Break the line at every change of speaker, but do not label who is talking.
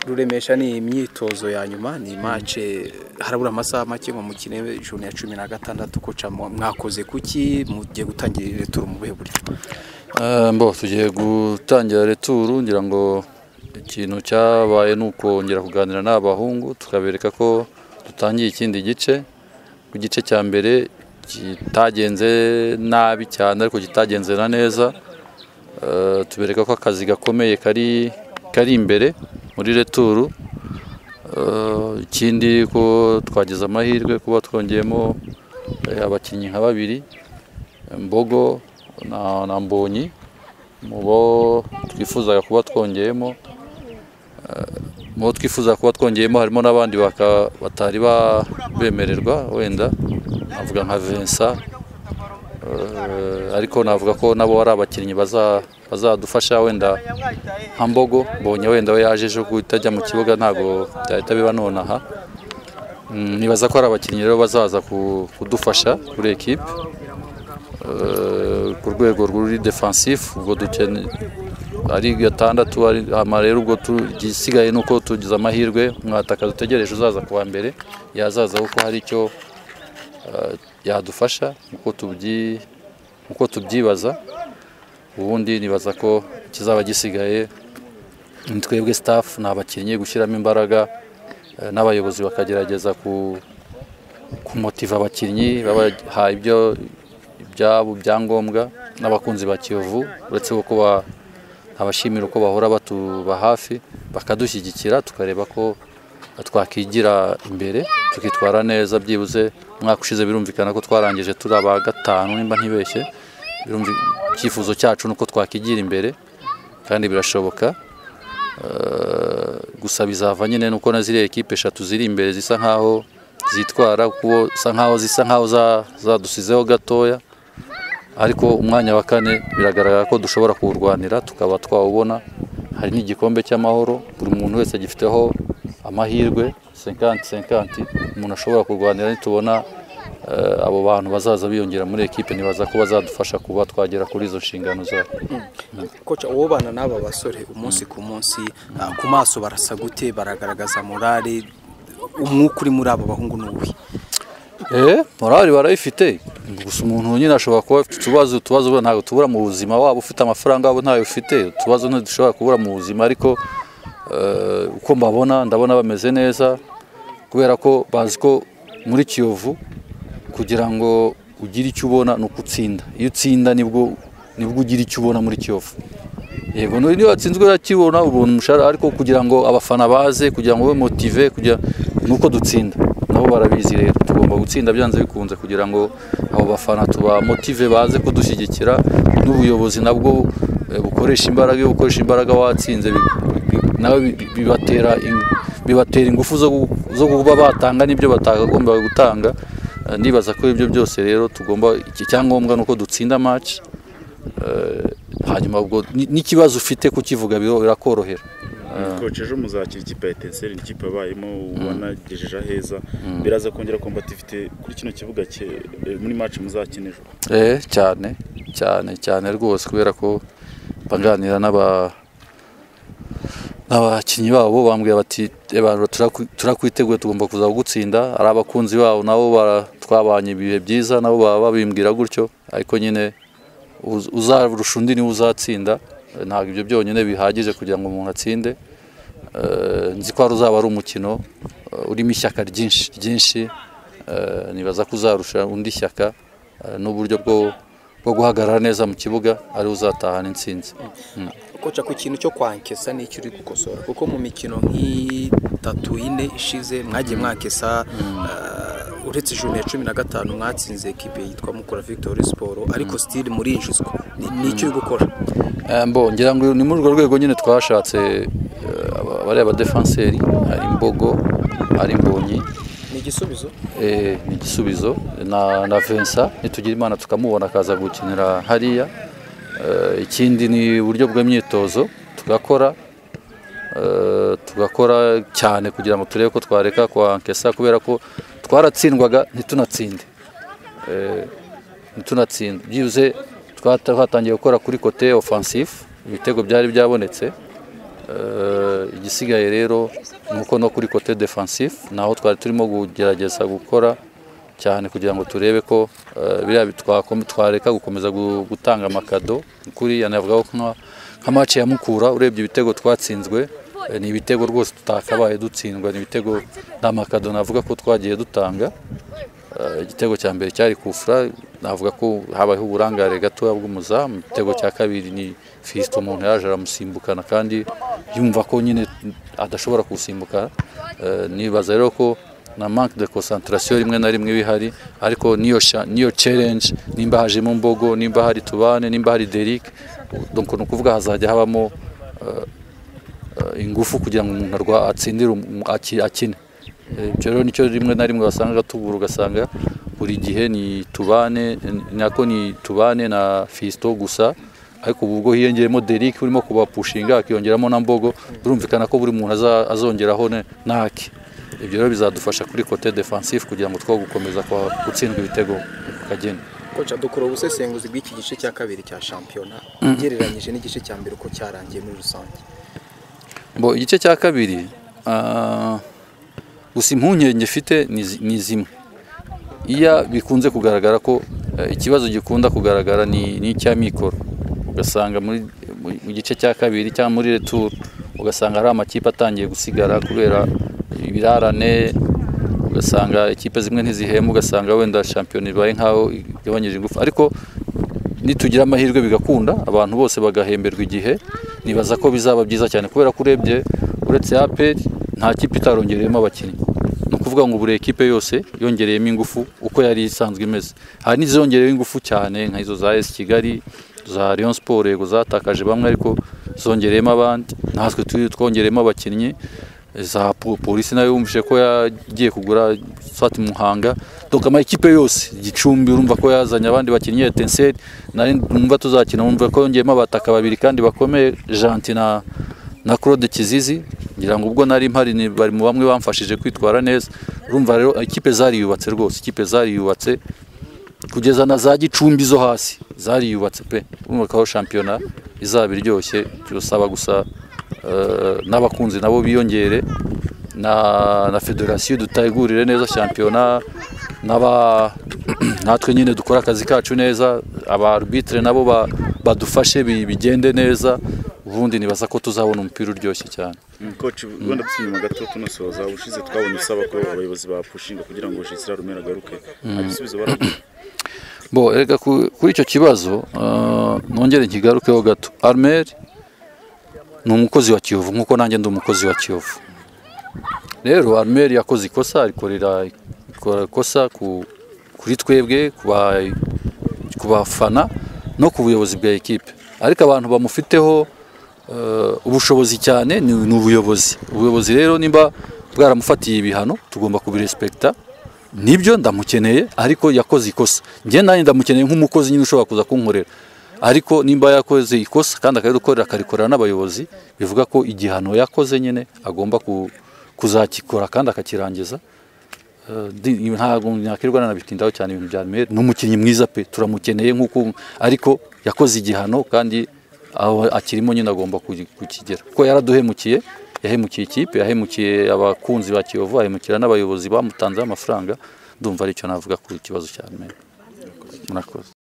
ruremesha ni imyitozo ya nyuma ni mace harabura amasaha make ngo mukine ijoro ya cumi na gatandatu koca mwakoze kuki mugiye gutangira returu mu buhe buryo
mbo tugiye gutangira returu ngira ngo ikintu cyabaye ni ukongera kuganira n'abahungu tukabereka ko dutangiye ikindi gice ku gice cya mbere kitagenze nabi cyane ariko kitagenze na neza Eh, tubereka ko akazi gakomeye kari kari imbere muri returu Eh, ikindi ko twagize amahirwe kuba twongeyemo eh, abakinnyi nka babiri mbogo na, na mbonyi mu bo twifuzaga kuba twongeyemo Eh, mu bo twifuza kuba twongeyemo harimo n'abandi baka- batari ba- bemererwa wenda navuga nka Vincent Eh, ariko navuga ko nabo ari abakinnyi baza- bazadufasha wenda nka mbogo mbonye wenda we yaje ejo guhita ajya mu kibuga ntabwo byahita biba nonaha Mm, nibaza ko ari abakinnyi rero bazaza ku- kudufasha kuri ekipe ku rwego ruri defansifu ubwo dukene ari gatandatu ari ama rero ubwo tu- igisigaye ni uko tugize amahirwe mwataka dutegereje uzaza kuwa mbere yazaza kuko hari icyo eh, yadufasha nkuko tubyi- nkuko tubyibaza ubundi nibaza ko kizaba gisigaye ni twebwe staff ni abakinnyi gushyiramo imbaraga eh, n'abayobozi bakagerageza ku kumotiva abakinnyi babaha ibyo ibyabo byangombwa n'abakunzi ba kiyovu uretse ko ba- abashimira uko bahora batuba hafi bakadushyigikira tukareba ko twakigira imbere tukitwara neza byibuze umwaka ushize birumvikana ko twarangije turi aba gatanu nimba ntibeshye Birumvi- icyifuzo cyacu ni uko twakigira imbere kandi birashoboka Eh, gusa bizava nyine ni uko na ziriya ekipe eshatu ziri imbere zisa nkaho zitwara kuko zisa nkaho zisa nkaho za- zadusizeho gatoya ariko umwanya wa kane biragaragara ko dushobora kuwurwanira tukaba twawubona hari n'igikombe cy'amahoro buri muntu wese agifiteho amahirwe 50-50 umuntu ashobora kurwanira nitubona eh, abo bantu bazaza biyongera muri ekipe nibaza ko bazadufasha kuba twagera kuri izo nshingano zabo
koca ubana n'aba basore umunsi ku munsi ah, ku maso barasa gute baragaragaza morale umwuka uri muri aba bahungu ni uwuhe
Eh, morali barayifite gusa umuntu nyine ashobora kuba afite utubazo utubazo ubona ntabwo tubura mu buzima waba ufite amafaranga waba ntayo ufite utubazo ntidushobora kubura mu buzima ariko eh, uko mbabona ndabona bameze neza kubera ko bazi ko muri kiyovu kugira ngo ugire icyo ubona ni uko utsinda iyo utsinda nibwo nibwo ugira icyo ubona muri kiyovu yego no- niyo watsinzwe urakibona ubona umushahara ariko kugira ngo abafana baze kugira ngo ube motive kugira ni uko dutsinda nabo barabizi rero tugomba gutsinda byanze bikunze kugira ngo abo bafana tuba motive baze kudushyigikira n'ubuyobozi nabwo eh, bukoresha imbaraga iyo bukoresha imbaraga watsinze bi- bi- nawe bi- bi- bibatera in- bibatera ingufu zo gu- zo kuba batanga n'ibyo batagombaga gutanga Eh, ndibaza ko ibyo byose rero tugomba iki cyangombwa ni uko dutsinda match Eh, hanyuma ubwo ni- n'ikibazo ufite kukivuga biro- birakorohera
koce ejo muzakira ikipe ya etenseri ni ikipe yabayemo ubona igejeje aheza biraza kongera kombativite kuri kino kibuga cye eh, muri match muzakina ejo
Eh, cyane cyane cyane rwose kubera ko baganira n'aba n'abakinnyi babo bambwira bati "Eh, bantu turaku- turakwiteguye tugomba kuza kugutsinda ari abakunzi babo nabo bara- twabanye ibihe byiza nabo baba babimbwira gutyo ariko nyine uz- uzarusha undi niwe uzatsinda Eh, ntabwo ibyo byonyine bihagije kugira ngo umuntu atsinde Eh, nzi ko hari uzaba ari umukino eh, urimo ishyaka ryinshi ryinshi Eh, nibaza ko uzarusha undi ishyaka eh, n'uburyo bwo bwo guhagarara neza mu kibuga ari uzatahana intsinzi
koca ku kintu cyo kwankesa n'icyo uri gukosora kuko mu mikino nk'itatu ine ishize mwagiye mwankesa eh, uretse ijoro ya cumi na gatanu mwatsinze ekipe yitwa mukura victoire siporo ariko sitiri murinjizwa Ni- ni icyo uri gukora
Eh, mbo ngira ngo ni muri urwo rwego nyine twashatse eh, aba- bariya badefanseri hari imbogo hari mbonyi
ni igisubizo
eh, ni igisubizo na, na Vincent nitugira imana tukamubona akaza gukinira hariya Eh, ikindi ni uburyo bw'imyitozo tugakora eh, tugakora cyane kugira ngo turebe ko twareka kwa nkesa kubera ko twaratsindwaga ntitunatsinde Eh, ntitunatsinde byibuze twata- twatangiye gukora kuri kote offensive ibitego byari byabonetse Eh, igisigaye rero nuko no kuri kote defansifu naho twari turimo kugerageza gukora cyane kugira ngo turebe ko eh, biriya bi- twakome- twareka gukomeza gu- gutanga amakado kuri yanavugaho nka nka match ya Mukura urebye ibitego twatsinzwe eh, ni ibitego rwose tutakabaye dutsindwa ni ibitego nta makado navuga ko twagiye dutanga Eh, igitego cya mbere cyari kufura navuga ko habayeho uburangare gatoya bw'umuzamu igitego cya kabiri ni fisito umuntu yaje aramusimbukana kandi yumva ko nyine adashobora kuwusimbukana Eh, nibaza rero ko na manque de concentration rimwe na rimwe iba ihari ariko niyo sha- niyo challenge nimba hajemo mbogo nimba hari tubane nimba hari Derrick donc ni ukuvuga hazajya habamo eh, ingufu kugira ngo umuntu arwa atsindire um- aki- akine Eh, ibyo rero nicyo rimwe na rimwe wasanga tubura ugasanga buri gihe ni tubane ni- nako ni tubane na fisito gusa ariko ubu ubwo hiyongeyemo Derrick urimo kubapushinga akiyongeramo na mbogo birumvikana ko buri muntu aza- azongeraho ne- n'ake ibyo rero bizadufasha kuri kote defansifu kugira ngo two gukomeza kwa- gutsindwa ibitego kageni
koca dukora ubusesenguzi bw'iki gice cya kabiri cya shampiyona ugereranyije n'igice cya mbere uko cyarangiye muri rusange
Bo igice cya kabiri ah, gusa impungenge mfite ni zi- ni zimwe iya bikunze kugaragara ko eh, ikibazo gikunda kugaragara ni ni icya mikoro ugasanga muri mu- mu gice cya kabiri cyangwa muri returu ugasanga hari amakipe atangiye gusigara kubera ibirarane ugasanga ikipe zimwe ntizihembwa ugasanga wenda shampiyona ibaye nk'aho igabanyije ingufu ariko nitugira amahirwe bigakunda abantu bose bagahemberwa igihe nibaza ko bizaba byiza cyane kubera ko urebye uretse aperi nta kipe itarongereyemo abakinnyi ni ukuvuga ngo buri ekipe yose yongereyemo ingufu uko yari isanzwe imeze hari n'izongereyeho ingufu cyane nk'izo za esi kigali za Rayon siporo yego zatakaje bamwe ariko zongereyemo abandi natwe tu- twongereyemo abakinnyi za po- polisi nayo yumvise ko yagiye kugura swati muhanga donc amakipe yose gicumbi urumva ko yazanye abandi bakinnyi etenseri nari numva tuzakina numva ko yongeyemo abataka babiri kandi bakomeye janti na na claude kizizi ngira ngo ubwo nari mpari ni- bari mu bamwe bamfashije kwitwara neza urumva rero ikipe zariyubatse rwose ikipe zariyubatse kugeza na za gicumbi zo hasi zariyubatse pe urumva ko aho shampiyona izaba iryoshye turasaba gusa eh, n'abakunzi nabo biyongere na na federasiyo dutegurire neza shampiyona n'aba natwe nyine dukora akazi kacu neza aba arbitre nabo ba- badufashe bi- bigende neza ubundi nibaza ko tuzabona umupira uryoshye cyane
koci wenda dusubiye mu gato tunasoza ubushize twabonye usaba ko abayobozi bapushinga kugira ngo jesira rumera agaruke ibisubizo baraguha
bo reka ku- kuri icyo kibazo ah, nongere nkigarukeho gato armeri ni umukozi wa kiyovu nk'uko nanjye ndi umukozi wa kiyovu rero armeri yakoze ikosa arikorera ikora ikosa ku- kuri twebwe ku ba- ku bafana no ku buyobozi bwa ekipe ariko abantu bamufiteho eh, ubushobozi cyane ni ni ubuyobozi ubuyobozi rero nimba bwaramufatiye ibihano tugomba kubirespekita nibyo ndamukeneye ariko yakoze ikosa njye nanjye ndamukeneye nk'umukozi nyine ushobora kuza kunkorera ariko nimba yakoze ikosa kandi akarikorera akarikorera n'abayobozi bivuga ko igihano yakoze nyine agomba ku- kuzakikora kandi akakirangiza Eh, di- ntabwo nakirwa nanabitindaho cyane ibintu bya Neymar. ni umukinnyi mwiza pe turamukeneye nk'uko ariko yakoze igihano kandi aho akirimo nyine agomba kugi- kukigera kuko yaraduhemukiye yahemukiye ikipe yahemukiye abakunzi ba kiyovu ahemukira n'abayobozi bamutanzeho amafaranga ndumva aricyo navuga ku kibazo cya Neymar. murakoze